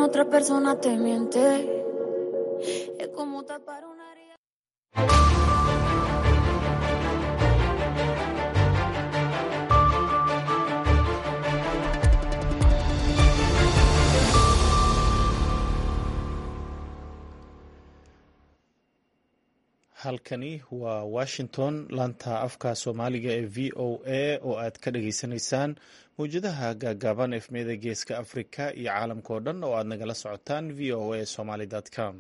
otra persona te miente. Es como tapar una herida. halkani waa washington laanta afka soomaaliga ee v o a oo aad ka dhageysanaysaan mawjadaha gaagaaban efmiyada geeska afrika iyo caalamka oo dhan oo aad nagala socotaan v o a somaly com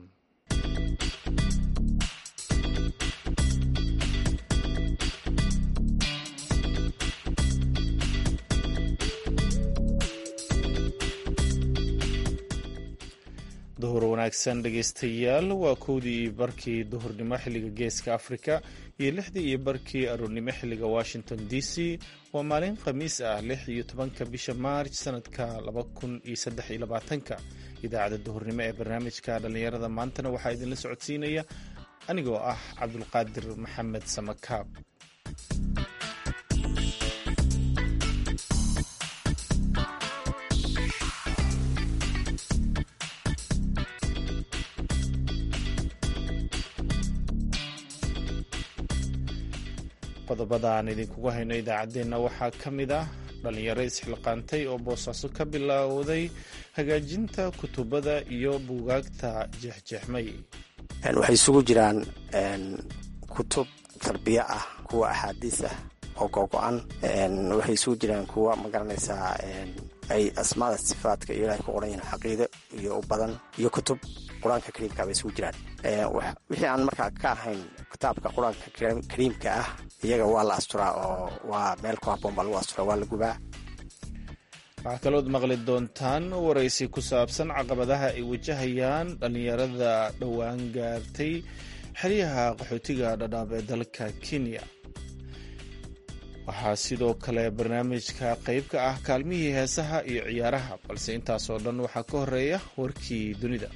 duhur wanaagsan dhegeystayaal waa kowdii iyo barkii duhurnimo xilliga geeska afrika iyo lixdii iyo barkii aroornimo xilliga washington d c waa maalin khamiis ah lix iyo tobanka bisha maarj sanadka laba kun iyo saddex iyo labaatanka idaacadda duhurnimo ee barnaamijka dhallinyarada maantana waxaa idinla socodsiinaya anigoo ah cabdulqaadir maxamed samakaab qodobada aan idinkugu hayno idaacaddeenna waxaa ka mid ah dhallinyaro isxilqaantay oo boosaaso ka bilowday hagaajinta kutubada iyo buugaagta jeexjeexmay waxay isugu jiraan kutub tarbiya ah kuwa axaadiis ah oo gogo-an waxay isugu jiraan kuwa magaranaysaa ay asmaada sifaadka iyo ilahay ku qoran yihiin caqiide iyo u badan iyo kutub qur-aanka kariimka bay isugu jiraan wixii aan markaa ka ahayn kitaabka qur-aanka kariimka ah iyaga waa la asturaa oo waa meel ku haboon baa lagu asturaa waa la gubaa waxaa kalood maqli doontaan waraysi ku saabsan caqabadaha ay wajahayaan dhallinyarada dhowaan gaartay xeryaha qaxootiga dhadhaab ee dalka kenya waxaa sidoo kale barnaamijka qayb ka ah kaalmihii heesaha iyo ciyaaraha balse intaasoo dhan waxaa ka horeeya warkii dunida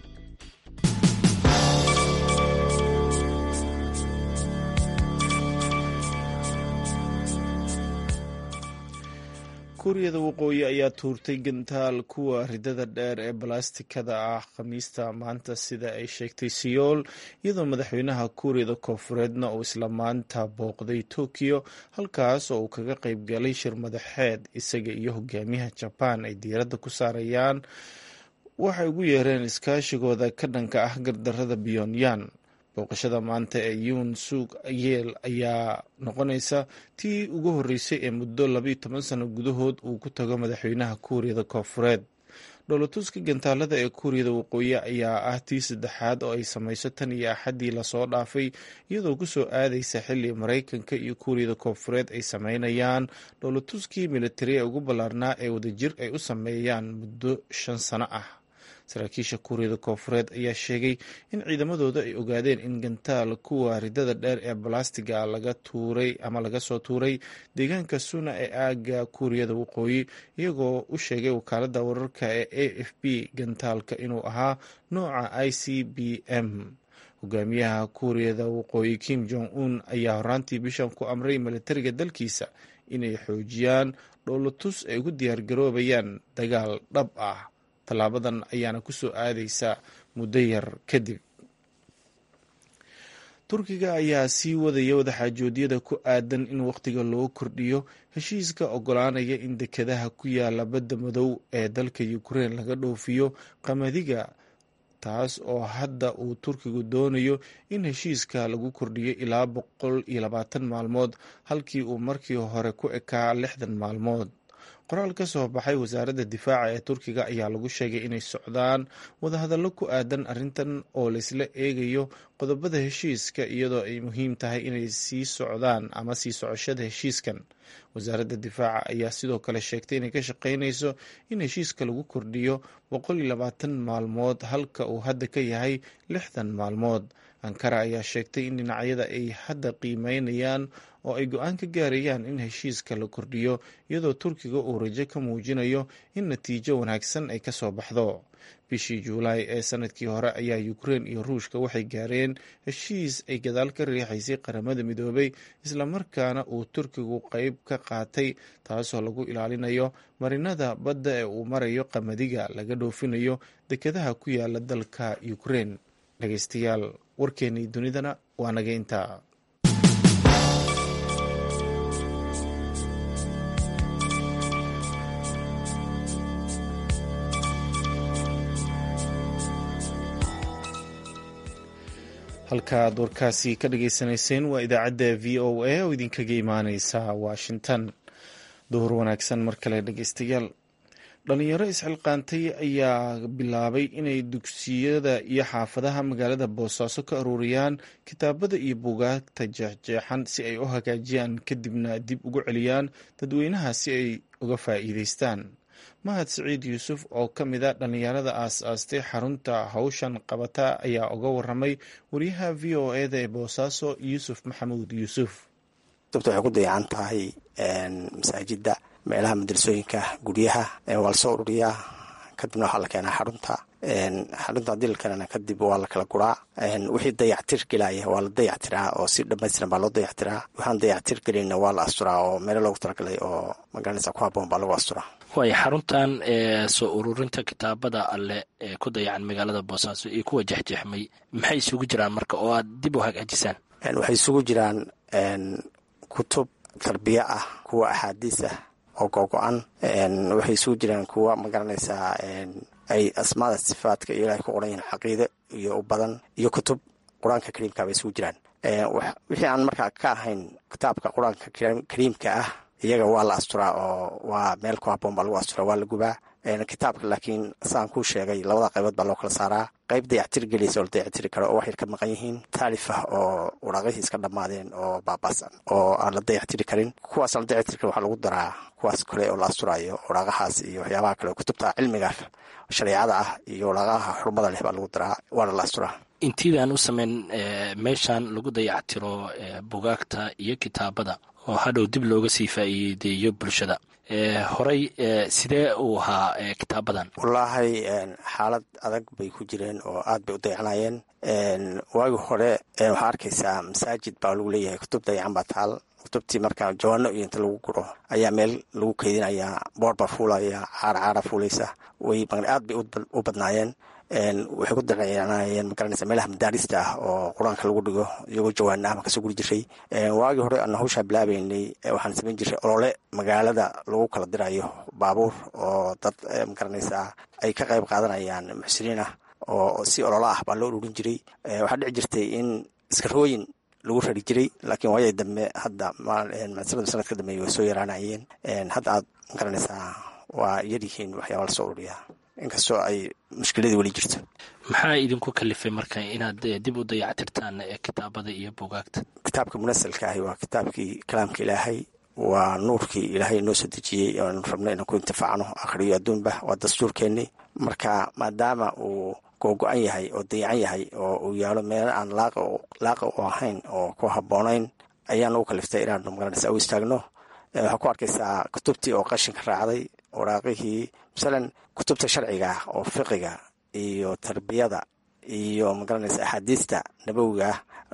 kuuriyada waqooyi ayaa tuurtay gantaal kuwa ridada dheer ee balastikada ah khamiista maanta sida ay sheegtay siyool iyadoo madaxweynaha kuuriyada koofureedna uu isla maanta booqday tokiyo halkaas oo uu kaga qayb galay shir madaxeed isaga iyo hogaamiyaha jabaan ay diiradda ku saarayaan waxay ugu yeereen iskaashigooda ka dhanka ah gardarada pyonyan booqashada maanta ee yuun suug yeel ayaa noqonaysa tii ugu horreysay ee muddo labaiyo toban sano gudahood uu ku tago madaxweynaha kuuriyada koofureed dhoolatuska gantaalada ee kuuriyada waqooyi ayaa ah tii saddexaad oo ay samayso tan iyo axaddii lasoo dhaafay iyadoo kusoo aadaysa xilli maraykanka iyo kuuriyada koofureed ay sameynayaan dhoolatuskii militari ee ugu ballaarnaa ee wadajir ay u sameeyaan muddo shan sano ah saraakiisha kuuriyada koofureed ayaa sheegay in ciidamadooda ay ogaadeen in gantaal kuwa ridada dheer ee balastiga laga tuuray ama laga soo tuuray deegaanka suna ee aaga kuuriyada waqooyi iyagoo u sheegay wakaalada wararka ee a f b gantaalka inuu ahaa nooca i c b m hogaamiyaha kuuriyada waqooyi kim jong un ayaa horaantii bishan ku amray militariga dalkiisa inay xoojiyaan dhoolatus ay ugu diyaargaroobayaan dagaal dhab ah tallaabadan ayaana ku soo aadaysa muddo yar kadib turkiga ayaa sii wadaya wadaxaajoodyada ku aadan in wakhtiga loo kordhiyo heshiiska ogolaanaya in dekedaha ku yaala badda madow ee dalka ukrein laga dhoofiyo qamadiga taas oo hadda uu turkigu doonayo in heshiiska lagu kordhiyo ilaa boqol iyo labaatan maalmood halkii uu markii hore ku ekaa lixdan maalmood qoraal ka soo baxay wasaaradda difaaca ee turkiga ayaa lagu sheegay inay socdaan wadahadallo ku aadan arrintan oo laysla eegayo qodobada heshiiska iyadoo ay muhiim tahay inay sii socdaan ama sii socoshada heshiiskan wasaaradda difaaca ayaa sidoo kale sheegtay inay ka shaqaynayso in heshiiska lagu kordhiyo boqol iyo labaatan maalmood halka uu hadda ka yahay lixdan maalmood ankara ayaa sheegtay in dhinacyada ay hadda qiimeynayaan oo ay go-aan ka gaarayaan in heshiiska la kordhiyo iyadoo turkiga uu rajo ka muujinayo in natiijo wanaagsan ay kasoo baxdo bishii juulaay ee sanadkii hore ayaa ukrein iyo ruushka waxay gaareen heshiis ay gadaal ka riixaysay qaramada midoobay islamarkaana uu turkigu qeyb ka qaatay taasoo lagu ilaalinayo marinada badda ee uu marayo qamadiga laga dhoofinayo dekedaha ku yaala dalka ukrein dhegeystayaal warkeenii dunidana waa naga intaa halkaaad warkaasi ka dhageysanayseen waa idaacadda v o a oo idinkaga imaaneysa washington duhur wanaagsan mar kale dhegeystayaal dhalinyaro isxilqaantay ayaa bilaabay inay dugsiyada iyo xaafadaha magaalada boosaaso ka aruuriyaan kitaabada iyo buugaagta jeexjeexan si ay u hagaajiyaan kadibna dib ugu celiyaan dadweynaha si ay uga faa'iideystaan mahad siciid yuusuf oo ka mid a dhallinyarada aas-aastay xarunta hawshan qabata ayaa uga waramay wariyaha v o eda ee boosaaso yuusuf maxamuud yuusuf sababta waxay ku dayacan tahay masaajida meelaha madrasooyinka guryaha waa lasoo ururiyaa kadibna waxaa la keenaa xarunta xarunta hadii la keenana kadib waa la kala guraa wixii dayactir gelaya waa la dayactiraa oo si dhamaystiran baa loo dayactiraa waxaan dayactir gelinna waa la asturaa oo meelo loogu talagalay oo magaranaysa ku haboon baa lagu asturaa waay xaruntan soo ururinta kitaabada alle ee ku dayacan magaalada boosaaso iyo kuwa jexjeexmay maxay isugu jiraan marka oo aad dib u hagaajisaan waxay isugu jiraan kutub tarbiya ah kuwa axaadiis ah oo gogo-an waxay isugu jiraan kuwa magaranaysaa ay asmaada sifaadka iyo ilahay ku qoran yihiin caqiide iyo u badan iyo kutub qur-aanka kariimka bay isugu jiraan wixii aan markaa ka ahayn kitaabka qur-aanka kariimka ah iyaga waa la asturaa oo waa meel ku haboon baa lagu asturaa waa la gubaa kitaabka laakiin saan kuu sheegay labada qaybood baa loo kala saaraa qayb dayactir gelaysa oo la dayactiri karo oo wax yar ka maqan yihiin taalif ah oo waraaqihii iska dhammaadeen oo baabaasan oo aan la dayactiri karin kuwaas aan la dayactiri karin waxaa lagu daraa kuwaas kale oo la asturayo waraaqahaas iyo waxyaabaha kale kutubta cilmiga shareecada ah iyo waraaqaha xurmada leh baa lagu daraa waana la asturaa intiidaan u sameyn meeshan lagu dayactiro bugaagta iyo kitaabada oo hadhow dib looga sii faa'iideeyo bulshada horey sidee uu ahaa kitaabadan wallaahi xaalad adag bay ku jireen oo aad bay u dayacanayeen waagi hore waxaa arkaysaa masaajid baa lagu leeyahay kutub dayacan baa taal kutubtii marka jawaano iyo inta lagu guro ayaa meel lagu keydinayaa boor baa fuulaya caara caara fuulaysa way aad bay u badnaayeen waxay ku dayanayeen magaranaysa meelaha madaarista ah oo qur-aanka lagu dhigo iyagoo jawaana ah baan kasoo guri jiray waagii hore aan hawshaa bilaabeynay waxaan samayn jiray olole magaalada lagu kala dirayo baabuur oo dad magaranaysa ay ka qayb qaadanayaan muxsiniin ah oo si ololo ah baa loo ururin jiray waxaa dhici jirtay in iskarooyin lagu rari jiray laakiin waayay dambe hadda sanada sanadka dambeey way soo yaraanayeen hadda aad magaranaysaa waa yaryihiin waxyaaba lasoo ururiyaa inkastoo ay mushkiladii weli jirto maxaa idinku kalifay marka inaad dib u dayactirtaan kitaabada iyo bugaagta kitaabka munasalka ahi waa kitaabkii kalaamka ilaahay waa nuurkii ilaahay noo soo dejiyey oanu rabno inaan ku intifaacno akhriyo adduunba waa dastuurkeennii marka maadaama uu googo-an yahay oo dayacan yahay oo uu yaalo meelo aan laaqa u ahayn oo ku habboonayn ayaa nagu kaliftay inaanu magaranaysa u istaagno waxaa ku arkaysaa kutubtii oo qashinka raacday waraaqihii masalan kutubta sharciga ah oo fiqiga iyo tarbiyada iyo magaranaysa axaadiista nabowiga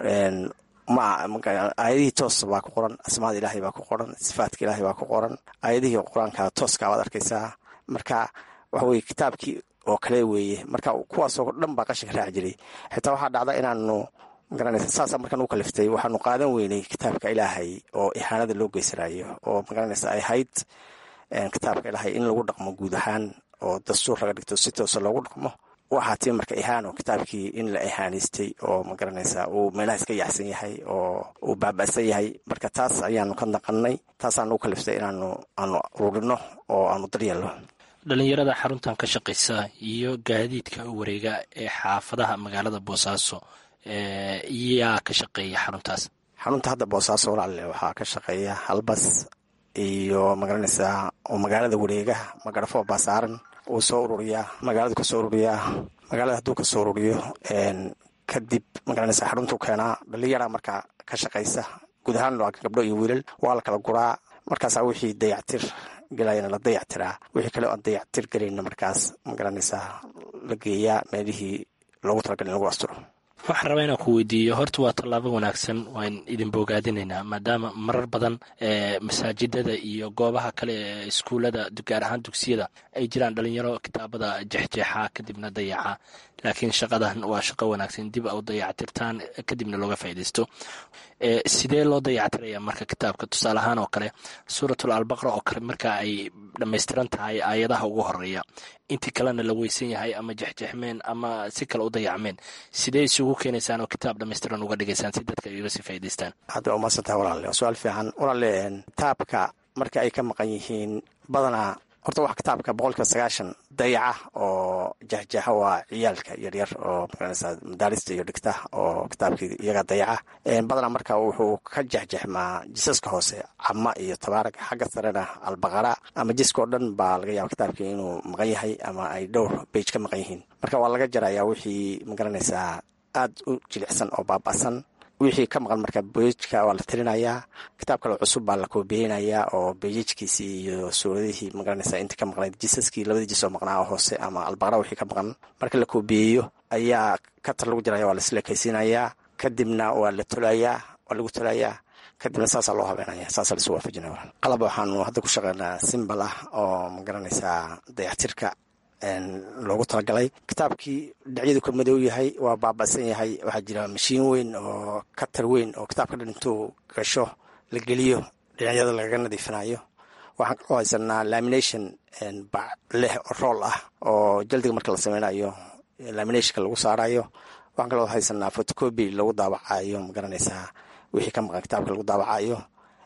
ah aayadihii toos baa ku qoran asmaada ilaahay baa ku qoran sifaadka ilaahay baa ku qoran aayadihii qur-aanka tooska baad arkaysaa marka waxa weye kitaabkii oo kale weeye marka kuwaasoo dhan baa qashinka raaci jiray xitaa waxaa dhacda inaanu magaranaysa saasa markaan u kaliftay waxaanu qaadan weynay kitaabka ilaahay oo ihaanada loo geysanayo oo magaranaysa ay hayd kitaabka ilaahay in lagu dhaqmo guud ahaan oo dastuur laga dhigto si toosa loogu dhaqmo waxaa tii marka ihaano kitaabkii in la ihaanaystay oo magaranaysa uu meelaha iska yaxsan yahay oo uu baaba'san yahay marka taas ayaanu ka naqanay taasaanu u kaliftay inaanu aanu ururino oo aanu daryeelno dhalinyarada xaruntan ka shaqaysa iyo gaadiidka wareega ee xaafadaha magaalada boosaaso yaa ka shaqeeya xaruntaas xarunta hadda boosaaso walaale waxaa ka shaqeeya halbas iyo magaranaysaa oo magaalada wareegaha magarafo baa saaran uu soo ururiyaa magaaladu kasoo ururiyaa magaalada hadduu kasoo ururiyo kadib magaranaysa xaruntuu keenaa dhalinyara markaa ka shaqaysa guud ahaan waa gabdho iyo wiilal waa la kala guraa markaasaa wixii dayactir gelayana la dayactiraa wixii kale oon dayactir gelayna markaas ma garanaysaa la geeyaa meelihii loogu talagal in lagu asturo waxaan rabaa inaan ku weydiiyo horta waa tallaabo wanaagsan waan idin bogaadinaynaa maadaama marar badan masaajidada iyo goobaha kale ee iskuullada gaar ahaan dugsiyada ay jiraan dhalinyaro kitaabada jexjeexa kadibna dayaca laakiin shaqadan waa shaqo wanaagsan dib a u dayactirtaan kadibna looga faaidaysto sidee loo dayactiraya marka kitaabka tusaale ahaan oo kale suuratul albaqra oo kale marka ay dhammaystiran tahay aayadaha ugu horeeya intii kalena la weysan yahay ama jexjexmeen ama si kale u dayacmeen sidee isugu keenaysaan oo kitaab dhammaystiran uga dhigaysaan si dadka ay uga sii faa'idaystaan hadda waa maadsantaha walaale waa su-aal fiican walaale kitaabka marka ay ka maqan yihiin badanaa horta wax kitaabka boqolkiiba sagaashan dayaca oo jexjeexa waa ciyaalka yaryar oo magaranaysa madaarista iyo dhigta oo kitaabkii iyaga dayaca badanaa marka wuxuu ka jexjexmaa jisaska hoose cama iyo tabaarag xagga sarena albaqara ama jiska oo dhan baa laga yaaba kitaabkii inuu maqan yahay ama ay dhowr bage ka maqan yihiin marka waa laga jarayaa wixii magaranaysaa aada u jilicsan oo baaba'san wixii ka maqan marka bejka waa la tirinayaa kitaab kale cusub baa la koobiyeynayaa oo bejajkiisii iyo suuradihii magaranaysa intii ka maqnayd jisaskii labadii jis oo maqnaa oo hoose ama albaqara wixii ka maqan marka la koobiyeeyo ayaa katar lagu jiraya waa laslekaysiinayaa kadibna waa la tolayaa waa lagu tolayaa kadibna saasaa loo habeenaya saasaa lasu waafajinaya qalab waxaanu hadda ku shaqeynaa simbal ah oo magaranaysaa dayactirka loogu talagalay kitaabkii dhacyadu ka madow yahay waa baaba'san yahay waxaa jira mashiin weyn oo katar weyn oo kitaabka dhan intuu gasho la geliyo dhinacyada lagaga nadiifinayo waxaan kaloo haysanaa lamination bac leh oo rool ah oo jaldiga marka la sameynayo laminationka lagu saarayo waxaan kaloo haysanaa fotocoby lagu daawacayo magaranaysaa wixii ka maqan kitaabka lagu daawacayo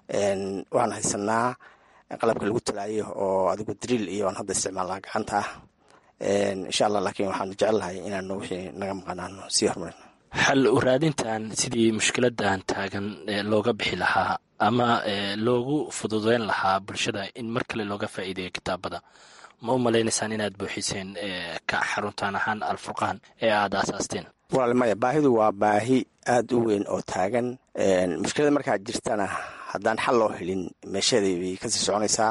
waxaan haysanaa qalabka lagu talaayo oo adigu driil iyo aan hadda isticmaalnaa gacanta ah insha allah laakiin waxaanu jecelnahay inaanu wixii naga maqanaano sii horumarino xal u raadintan sidii mushkiladan taagan looga bixi lahaa ama loogu fududeyn lahaa bulshada in mar kale looga faa'iideeyo kitaabada ma u malaynaysaan inaad buuxiseen ka xaruntaan ahaan alfurqaan ee aada aasaasteen walaal maya baahidu waa baahi aada u weyn oo taagan mushkilada markaa jirtana haddaan xal loo helin meesheedii bay kasii soconaysaa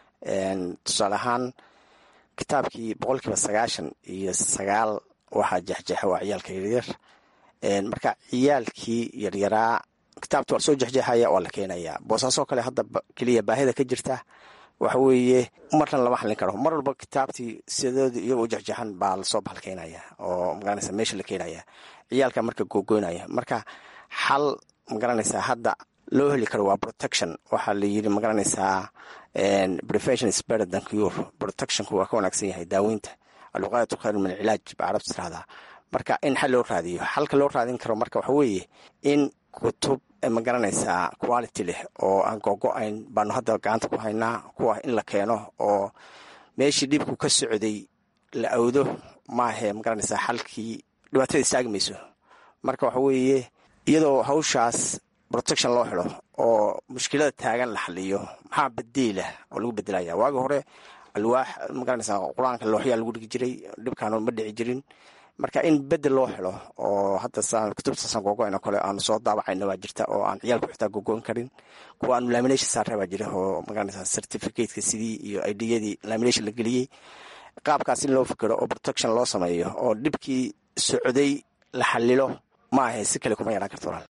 tusaale ahaan kitaabkii boqolkiiba sagaashan iyo sagaal waxaa jexjeexa waa ciyaalka yaryar marka ciyaalkii yaryaraa kitaabta waa lasoo jexjeexaya waa la keenaya boosaasoo kale hadda keliya baahida ka jirta waxa weeye marna lama xallin karo mar walba kitaabtii sidoodii iyagoo jexjeexan baa lasoo bahalkeenaya oo magaranaysa meesha la keenaya ciyaalka marka googoynaya marka xal magaranaysaa hadda loo heli karo waa protection waxaa la yiri magaranaysaa prevention is better than cure protectionku waa ka wanaagsan yahay daaweynta alwaqaayatu khayr min alcilaaj ba carabta tirahdaa marka in xal loo raadiyo xalka loo raadin karo marka waxa weeye in kutub magaranaysaa quality leh oo aan googo-ayn baanu hadda gacanta ku haynaa kuwa in la keeno oo meeshii dhibku ka socday la awdo maahe magaranaysaa xalkii dhibaatada istaagi mayso marka waxa weeye iyadoo hawshaas protection loo helo oo mushkilada taagan la xaliyo maxaa badeela oo lagu bedelaya waagi hore alwaax magaranaysaa qur-aanka looxyaa lagu dhigi jiray dhibkaan ma dhici jirin marka in bedel loo helo oo hadda kutubtaasan googoyn oo kale aanu soo daawacayna waa jirta oo aan ciyaalku xitaa googoyn karin kuwa aanu lamination saarna baa jira oo magaranaysaa certificateka sidii iyo idiyadii lamination la geliyey qaabkaas in loo fikero oo protection loo sameeyo oo dhibkii socday la xalilo ma ahe si kale kuma yaraan karto walaal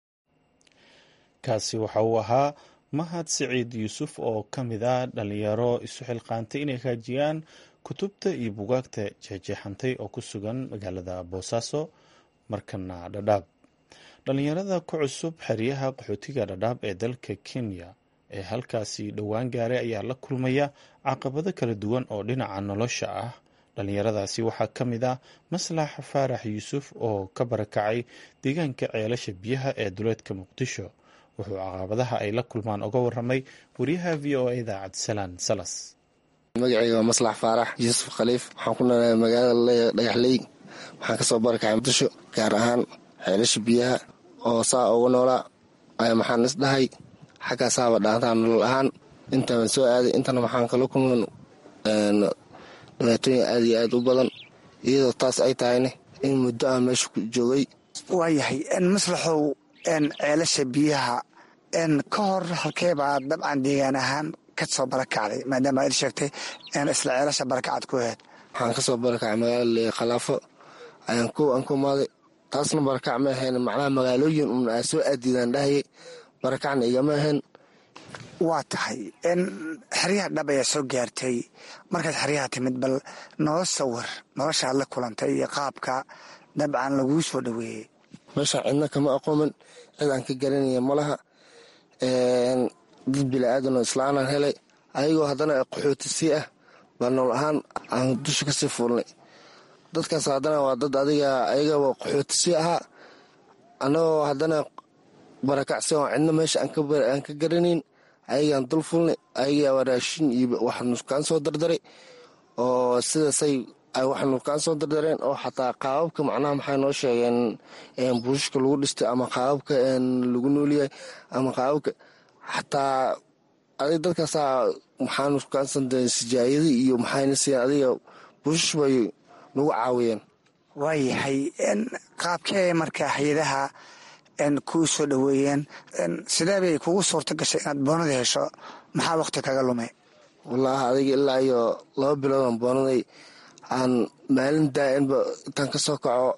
kaasi waxa uu ahaa mahad siciid yuusuf oo ka mid ah dhalinyaro isu xilqaantay inay haajiyaan kutubta iyo bugaagta jeexjeexantay oo ku sugan magaalada boosaaso markana dhadhaab dhalinyarada ku cusub xeryaha qaxootiga dhadhaab ee dalka kenya ee halkaasi dhowaan gaaray ayaa la kulmaya caqabado kala duwan oo dhinaca nolosha ah dhalinyaradaasi waxaa ka mid ah maslax faarax yuusuf oo ka barakacay deegaanka ceelasha biyaha ee duleedka muqdisho wuxuu caqabadaha ay la kulmaan uga waramay wariyaha v o eda cabdisalaan salas magacayga waa maslax faarax yuusuf khaliif waxaan ku noolaa magaalada dhagaxley waxaan kasoo barakacay muqdisho gaar ahaan xeelasha biyaha oo saa uga noolaa ayaa maxaan is dhahay xaggaasaaba dhaantaa nolol ahaan intaan soo aaday intana waxaan kala kulman dhibaatooyin aad iyo aad u badan iyadoo taas ay tahayne in muddo aan meesha ku joogay waayahay maslaxow ceelasha biyaha ka hor halkeebaa dabcan deegaan ahaan ka soo barakacday maadaama aad sheegtay isla ceelasha barakacad ku ahayd waxaan kasoo barakacay magaala khalaafo ayaan ko aan ku imaaday taasna barakac ma ahayn macnaha magaalooyin un aa soo aadiidaan dhahayay barakacna igama ahayn waa tahay xeryaha dhab ayaa soo gaartay markaad xeryaha timid bal noo sawir noloshaad la kulantay iyo qaabka dabcan laguu soo dhoweeyey meeshaan cidna kama aqoomin cid aan ka garanaya malaha dad bilaadanoo islaanaan helay ayagoo haddana qaxootisii ah baa nool ahaan aan dusha kasii fuulnay dadkaas haddana waa dad adiga ayagaba qaxootisii ahaa annagoo haddana barakacsi oo cidna meesha aan ka garanayn ayagaan dul fulnay ayagaa raashin iyo waxnukaan soo dardaray oo sidaasay ay waxnukaan soo dardareen oo xataa qaababka macnaha maxay noo sheegeen buushka lagu dhistay ama qaababka lagu noolyahay ama qaababka xataa adig dadkaasaa maxaanu kaansan sijaayadi iyo maxayna siiyeen adiga buushash bay nagu caawiyeen waayahay qaabkee marka hay-adaha kuu soo dhoweeyeen sidee bay kugu suurta gashay inaad boonada hesho maxaa waqti kaga lumay wallaahi adiga ilaa iyo laba biloodan boonaday aan maalin daa-inba intaan ka soo kaco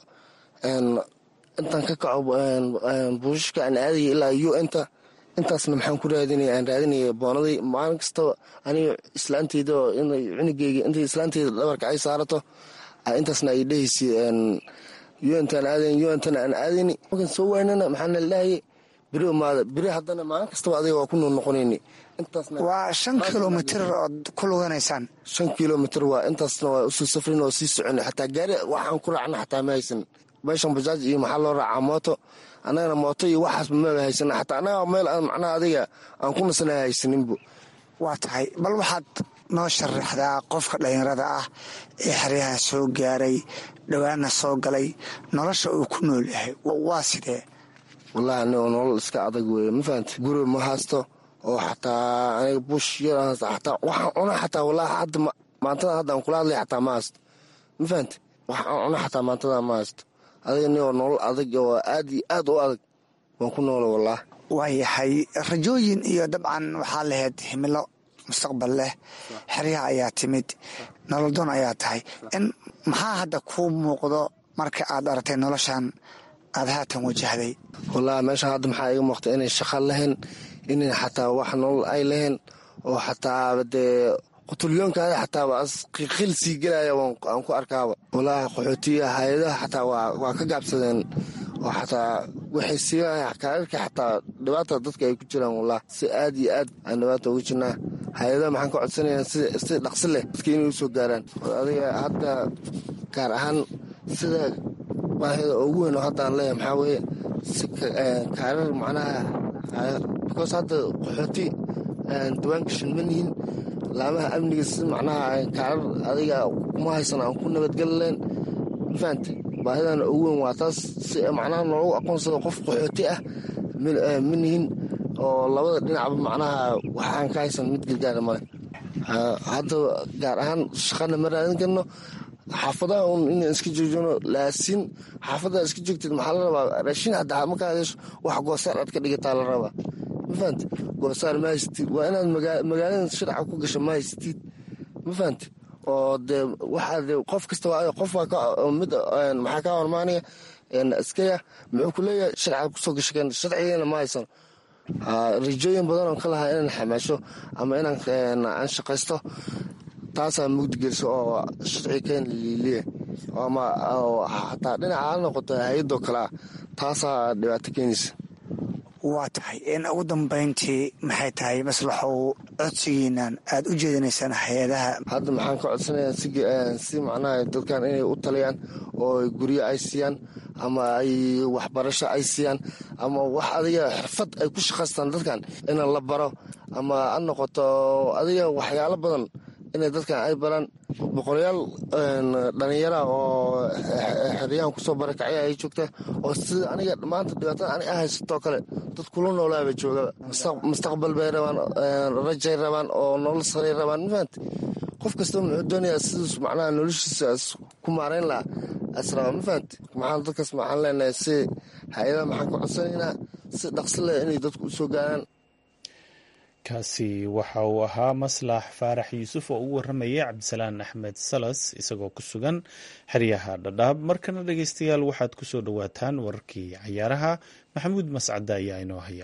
intaan ka kaco buushashka aan aadaya ilaa u inta intaasna maxaan ku raadinaya aan raadinaya boonaday maalin kastaba aniga islaanteyda oo inay cunugeyga intay islaanteyda dhabarka ay saarato intaasna ay dhehaysa untaan aadayn untana aan aadayni markaan soo waynana maxaana lahayay beri umaada beri haddana maalin kastaba adiga waa ku nool noqonayni waa shan kilomitr ood ku luganaysaan shan kilomitr waa intaasna waa usoo safrin oo sii socona xataa gaari waxaan ku raacna xataa ma haysan meeshan bajaaj iyo maxaa loo raacaa mooto annagana mooto iyo waxaasba maba haysana xataa annaga meel aan macnaha adiga aan ku nasana haysaninbu waa tahay bal waxaad noo sharaxdaa qofka dhallinyarada ah ee xeryahan soo gaaray dhowaana soo galay nolosha uu ku nool yahay waa sidee wallahi anigo nolol iska adag weeye ma fahamte guri ma haysto oo xataa aniga bush yar xataa waxaan cuna xataa wallahi hadda maantada hadda aan kula hadlay xataa ma haysto ma fahamte waxaan cuna xataa maantada ma haysto adiga nigoo nolol adag oo aad iyo aad u adag waan ku noola wallahi waayahay rajooyin iyo dabcan waxaa lahayd himilo mustaqbal leh xeryaha ayaa timid nololdoon ayaa tahay in maxaa hadda kuu muuqdo marka aad aragtay noloshan aad haatan wajahday wallahi meesha hadda maxaa iga muuqta inay shaqa lahayn inay xataa wax nolol ay lahayn oo xataa dee qutulyoonkaada xataaba qiiqil sii gelaya aan ku arkaaba wallahi qaxootiya hay-adaha xataa waa ka gaabsadeen oo xataa waxay siinaaya kaararka xataa dhibaata dadka ay ku jiraan wallahi si aad iyo aad aan dhibaata ugu jirnaa hay-adaha maxaan ka codsanayaa si dhaqsi leh dadka inay u soo gaaraan adiga hadda gaar ahaan sida baahida ugu weyn oo hadda aan leeyahay maxaa weeye si kaarar macnaha because hadda qaxooti diwaangashan ma nihin laamaha amniga si macnaha kaarar adiga kuma haysan aan ku nabadgeli leen mafahante baahidana ugu weyn waa taas si macnaha noogu aqoonsado qof qaxooti ah ma nihin oo labada dhinacba macnaha waxaan ka haysan mid gargaara male hadda gaar ahaan shaqana ma raadin karno xaafadaha un inaan iska joojino laasiin xaafadaha iska joogteed maxaa la rabaa raashin hadda markaa hesho wax goosaar aad ka dhigataa la rabaa ma fahamte goosaar ma haysatid waa inaad magaalada shirca ku gasho ma haysatid ma fahamte oo dee waxaa de qof kasta qof mid maxaa kaa hormaanaya iskaya muxuu ku leeyahay sharciga kusoo gasho keen sharcigeena ma haysano rajooyin badan oo ka lahaa inaan xamaasho ama inaan aan shaqaysto taasaa mugdigeliso oo sharci keen liliya ama xataa dhinaca ha noqoto hay-adoo kale ah taasaa dhibaato keenaysa waa tahay in ugu dambayntii maxay tahay maslaxow codsigiinan aad u jeedinaysaan hay-adaha hadda maxaan ka codsanayaa si macnaha dadkan inay u taliyaan oo guryo ay siiyaan ama ay waxbarasho ay siiyaan ama wax adiga xirfad ay ku shaqaystaan dadkan ina la baro ama ha noqoto adiga waxyaalo badan inay dadkan ay baraan boqolayaal dhalinyara oo xeryahan kusoo barakacya ay joogta oo sida aniga maanta dhibaatada aniga haysatoo kale dad kula noolaaba joogaba mustaqbal bay rabaan rajay rabaan oo nolol saray rabaan mafahante qof kastaba muxuu doonayaa sidiis macnaha noloshiisa ku maarayn lahaa as rabaa mafahante maxaan dadkaas maxaan leenahay si hay-adaha maxaan ka codsanaynaa si dhaqsi leh inay dadku usoo gaaraan kaasi waxa uu ahaa maslax faarax yuusuf oo ugu waramayay cabdisalaan axmed salas isagoo ku sugan xeryaha dhadhaab markana dhegeystayaal waxaad ku soo dhowaataan wararkii cayaaraha maxamuud mascada ayaa inoo haya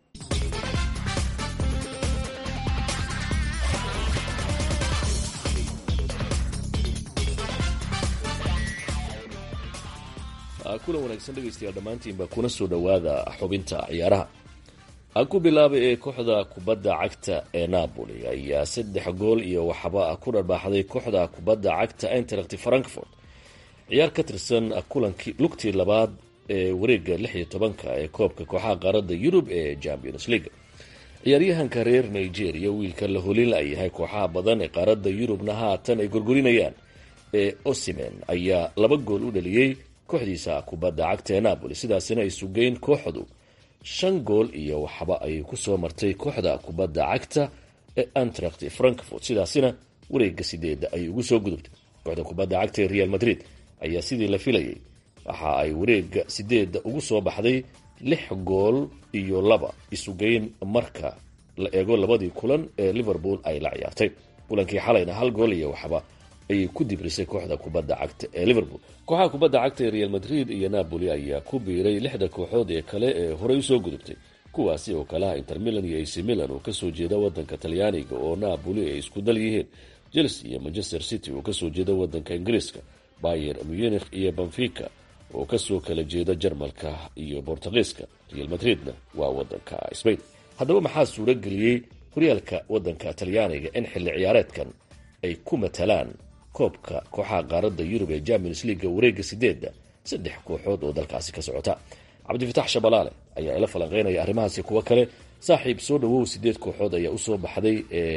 kulan wanaagsan dhegaystayaal dhammaantiinba kuna soo dhowaada xubinta ciyaaraha aan ku bilaabay ee kooxda kubadda cagta ee napoli ayaa saddex gool iyo waxba ku dharbaaxday kooxda kubadda cagta interacti frankfort ciyaar ka tirsan kulankii lugtii labaad ee wareega lix iyo tobanka ee koobka kooxaha qaaradda yurub ee champions league ciyaaryahanka reer nigeria wiilka la holin layahay kooxaha badan ee qaaradda yurubna haatan ay gorgorinayaan ee osimen ayaa laba gool u dhaliyey kooxdiisa kubadda cagta ee napoli sidaasina ay sugeyn kooxdu shan gool iyo waxba ayay kusoo martay kooxda kubadda cagta ee antract frankfort sidaasina wareega sideeda ayay ugu soo gudubtay kooxda kubadda cagta ee real madrid ayaa sidii la filayay waxa ay wareega sideeda ugu soo baxday lix gool iyo laba isugeyn marka la eego labadii kulan ee liverpool ay la ciyaartay kulankii xalayna hal gool iyo waxba ayay ku dibrisay kooxda kubadda cagta ee liverpool kooxaha kubadda cagta ee real madrid iyo napoli ayaa ku biiray lixda kooxood ee kale ee horey usoo gudubtay kuwaasi oo kalaha inter milan iyo ac milan oo kasoo jeeda wadanka talyaaniga oo napoli ay isku dal yihiin chelsea iyo manchester city oo kasoo jeeda wadanka ingiriiska bayer munich iyo benfica oo kasoo kala jeeda jarmalka iyo bortugiiska real madridna waa wadanka spain haddaba maxaa suuro geliyey horyaalka wadanka talyaaniga in xilli ciyaareedkan ay ku matalaan koobka kooxaha qaaradda yurub ee champions leaga wareega sideedda saddex kooxood oo dalkaasi ka socota cabdifatax shabalaale ayaa ila falanqeynaya arrimahaasi kuwo kale saaxiib soo dhawow sideed kooxood ayaa usoo baxday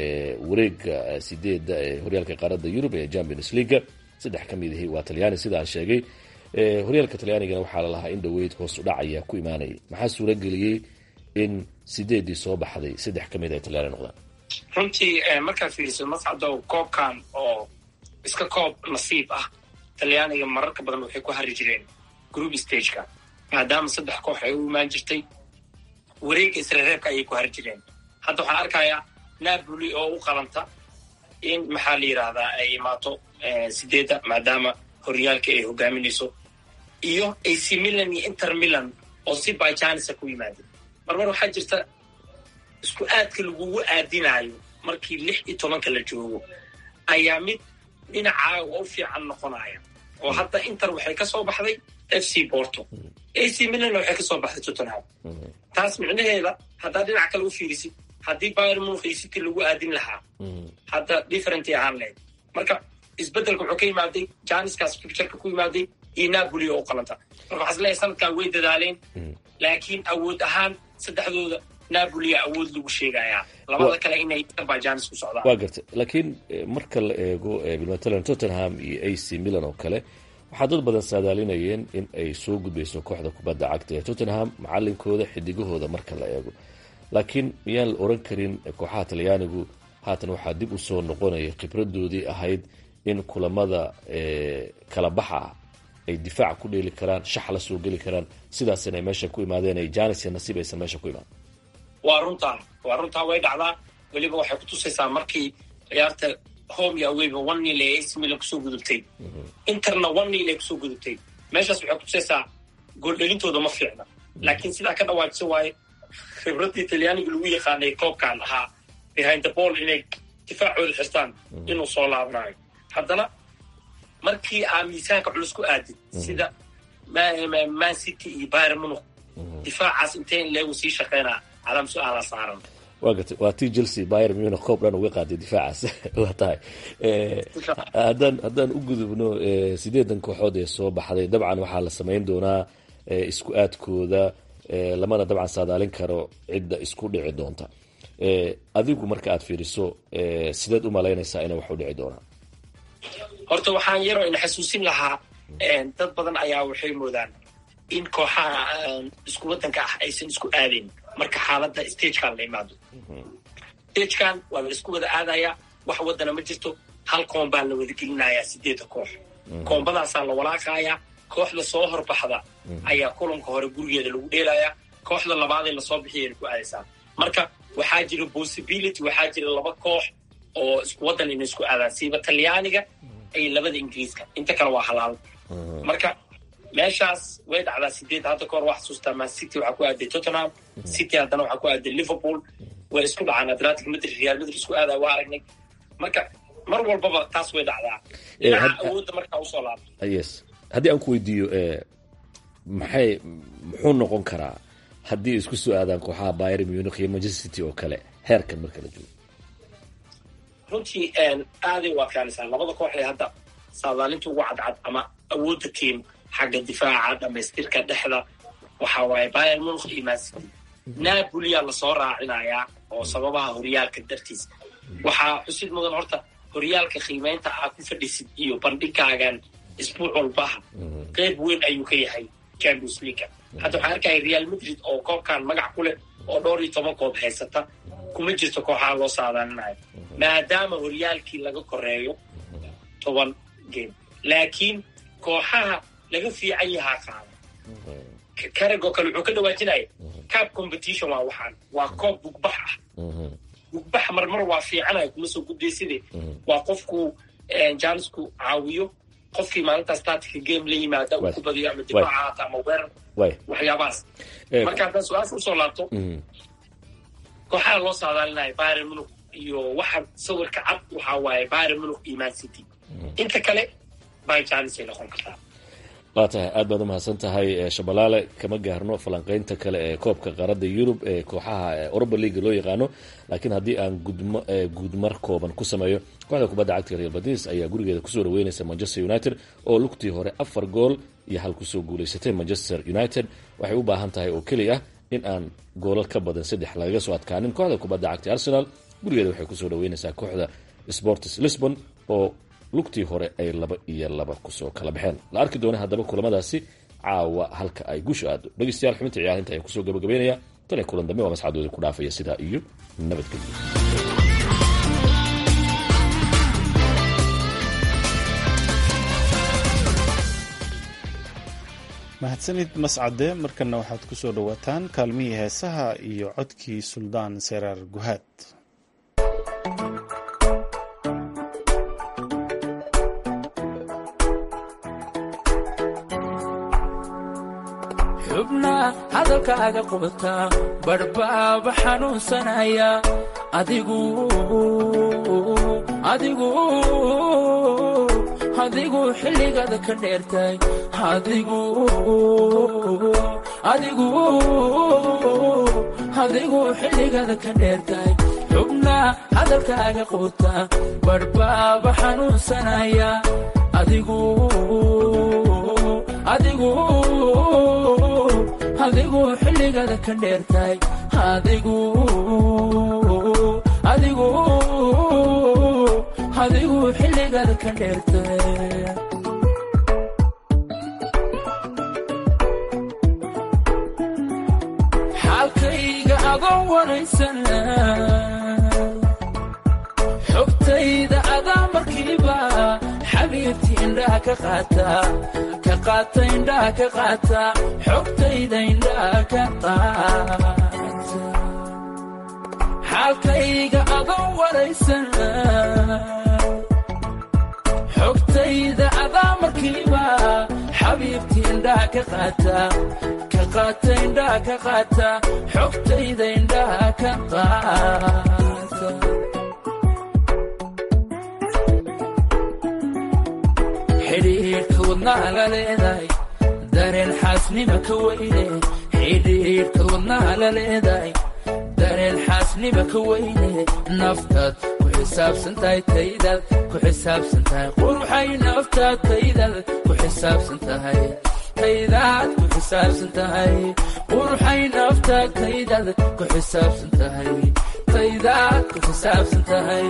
wareega sideedda ee horyaalka qaaradda yurub ee champions leaga saddex ka mid ahi waa talyaani sidaan sheegay horyaalka talyaanigana waxaa lalahaa in dhaweyd hoos udhac ayaa ku imaanayay maxaa suura geliyey in sideedii soo baxday saddex ka mid ay talyaani noqdaan runtii markaad fiiriso mascadow koobkan oo iska koob nasiib ah talyaaniga mararka badan waxay ku hari jireen group stageka maadaama saddex koox ay u imaan jirtay wareegga isreereebka ayay ku hari jireen hadda waxaan arkayaa napoli oo u qalanta in maxaa la yidhaahdaa ay imaato sideedda maadaama horyaalka ay hogaaminayso iyo ac milan iyo inter milan oo si byjanisa ku yimaadeen marmar waxaa jirta isku aadka lagugu aadinaayo markii lix iyo tobanka la joogo ayaa mid dhinacaaga u fiican noqonaya oo hadda inter waxay ka soo baxday f c porto ac milanna waxay ka soo baxday tottenham taas micnaheeda haddaad dhinac kale u fiirisid haddii bayr munich iyo city lagu aadin lahaa hadda different ahaan lahayd marka isbeddelka wuxuu ka yimaaday janiskaas pictureka ku yimaaday iyo napoli oo u qalanta marka waxaa isleeyahay sanadkan way dadaaleen laakiin awood ahaan saddexdooda napolia awood lagu sheegayaa labada kale inay abajanis ku socdaan waa gartay laakiin marka la eego bilmatalan tottenham iyo a c milan oo kale waxaa dad badan saadaalinayeen in ay soo gudbayso kooxda kubadda cagta ee tottenham macalinkooda xidigahooda marka la eego laakiin miyaan la oran karin kooxaha talyaanigu haatan waxaa dib u soo noqonaya khibradoodii ahayd in kulamada kala baxa ah ay difaaca ku dheeli karaan shax la soo geli karaan sidaasina ay meesha ku imaadeen ay janis iyo nasiib aysan meesha ku imaan waa runtaa waa runtaa way dhacdaa weliba waxay ku tusaysaa markii ciyaarta home iyo aweyba one nil ee ac milan kusoo gudubtay interna one nil ay kusoo gudubtay meeshaas waxay ku tusaysaa gooldhelintooda ma fiicna laakiin sidaa ka dhawaajisa waaye khibraddii talyaaniga lagu yaqaanay koobkan ahaa behind the ball inay difaacooda xirtaan inuu soo laabanayo haddana markii aa miisaanka culus ku aadid sida man city iyo bayr munuk difaacaas intee in leegu sii shaqeynaa calaam su-aala saaran waa gartay waa tii chelsea bayer munich koob dhan uga qaaday difaacaas waa tahay haddaan haddaan u gudubno sideedan kooxood ee soo baxday dabcan waxaa la samayn doonaa isku aadkooda lamana dabcan saadaalin karo cidda isku dhici doonta adigu marka aad fiiriso sideed u malaynaysaa inay wax u dhici doonaan horta waxaan yaroo ina xasuusin lahaa dad badan ayaa waxay moodaan in kooxaha isku waddanka ah aysan isku aadayn marka xaaladda stagekan la imaado stagekan waa la isku wada aadayaa wax waddana ma jirto hal koon baa la wada gelinayaa sideedda koox koombadaasaa la walaaqayaa kooxda soo horbaxda ayaa kulanka hore gurigeeda lagu dheelayaa kooxda labaad ee lasoo bixiyayna ku aadaysaa marka waxaa jira possibility waxaa jira laba koox oo isku waddan inay isku aadaan siiba talyaaniga iyo labada ingiriiska inta kale waa halaal marka meeshaas way dhacdaa sideed hadda kahor waa xasuustaa man city waxaa ku aaday tottenham city haddana waxaa ku aaday liverpool way isku dhacaan atlantic madrid real madrid isku aadaa waa aragnay marka mar walbaba taas way dhacdaa dhinaca awoodda markaa usoo laabto yes haddii aan ku weydiiyo maxay muxuu noqon karaa haddii isku soo aadaan kooxaha bayr munich iyo manchester city oo kale heerkan marka la joogo runtii aaday u adkaanaysaa labada koox ee hadda saadaalinta ugu cadcad ama awoodda tiim xagga difaaca dhamaystirka dhexda waxa waaye bayern munich iyo man city napoliyaa lasoo raacinayaa oo sababaha horyaalka dartiis waxaa xusid mudan horta horyaalka qiimeynta aa ku fadhisid iyo bandhigaagan isbuuc walbaha qeyb weyn ayuu ka yahay champions leaga hadda waxaan arkaya real madrid oo koobkan magac ku leh oo dhowr iyo toban koob haysata kuma jirto kooxaha loo saadaalinayo maadaama horyaalkii laga koreeyo toban game laakiin kooxaha laga fiican yahaa qaada karagoo kale wuxuu ka dhawaajinaya cab competition waa waxaan waa koob bugbax ah bugbax marmar waa fiicanaya kuma soo gudbayside waa qofku jaanisku caawiyo qofkii maalintaas tatika game la yimaada uu ku badiyo ama difaaca haata ama weerar waxyaabahaas marka haddaan su-aasha usoo laabto kooxaha loo saadaalinayo bayern munich iyo waxa sawirka cad waxaa waaye bayern munich iyo man city inta kale bay jaanis ay noqon kartaa waa tahay aad baad umahadsan tahay shabalaale kama gaarno falanqeynta kale ee koobka qaaradda yurub ee kooxaha europa leaga loo yaqaano laakiin haddii aan gudmo guudmar kooban ku sameeyo kooxda kubadda cagta real badis ayaa gurigeeda kusoo dhaweynaysa manchester united oo lugtii hore afar gool iyo hal kusoo guulaysatay manchester united waxay u baahan tahay oo keli ah in aan goolal ka badan saddex lagaga soo adkaanin kooxda kubadda cagta arsenal gurigeeda waxay kusoo dhaweynaysaa kooxda sports lisbon oo lugtii hore ay laba iyo laba kusoo kala baxeen la arki doona haddaba kulamadaasi caawa halka ay gusha aado dhegeystayaal xubinta ciyaarinta ayaan kusoo gabagabeynaya tan iyo kulan dambe waa masxadoodii ku dhaafaya sidaa iyo nabadgelyo mahadsanid mascade markana waxaad ku soo dhowaataan kaalmihii heesaha iyo codkii suldaan seraar guhaad xubnaa hadalkaaga qubata badhbaaba xanuunsanaya adigu adigu adigu xilligaada ka dheertay adigu adigu adigu xilligaada ka dheertay xubnaa hadalkaaga qubuta badhbaaba xanuunsanaya adigu adigu adigu xilligaada ka dheertay adigu adigu adigu xilligaada ka dheertay xaalkayga adoo waraysan xogtayda adaa markiiba xabiibtii indhaha ka qaata ka qaata indhaha ka qaata xogtayda indhaha ka qaata xaalkayga adoo waraysan xogtayda adaa markiiba xabiibtii indhaha ka qaata ka qaata indhaha ka qaata xogtayda indhaha ka qaata xidhiidhka wadnaha la leedahay dareen xaasnima ka weyne xidhiidhka wadnaha la leedahay dareen xaasnima ka weyne naftaad ku xisaabsan tahay taydaad ku xisaabsan tahay quruxay naftaad taydaad ku xisaabsan tahay taydaad ku xisaabsan tahay quruxay naftaad taydaad ku xisaabsan tahay taydaad ku xisaabsan tahay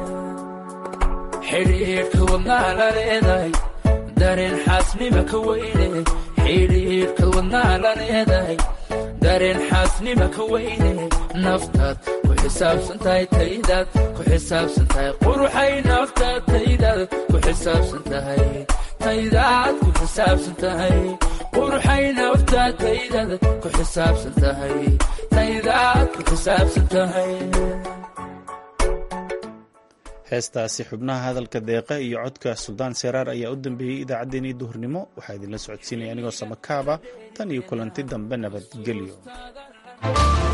xidhiidhka wadnaha la leedahay dareen xaasnima ka weyne xidhiidhka wadnaha la leedahay dareen xaasnima ka weyne naftaad ku xisaabsan tahay taydaad ku xisaabsan tahay quruxay naftaad taydaad ku xisaabsan tahay taydaad ku xisaabsan tahay qurxay naftaa taydada ku xisaabsan tahay taydaad ku xisaabsan tahay heestaasi xubnaha hadalka deeqa iyo codka suldaan seeraar ayaa u dambeeyey idaacaddeenii duhurnimo waxaa idinla socodsiinaya anigoo samakaaba tan iyo kulanti dambe nabadgelyo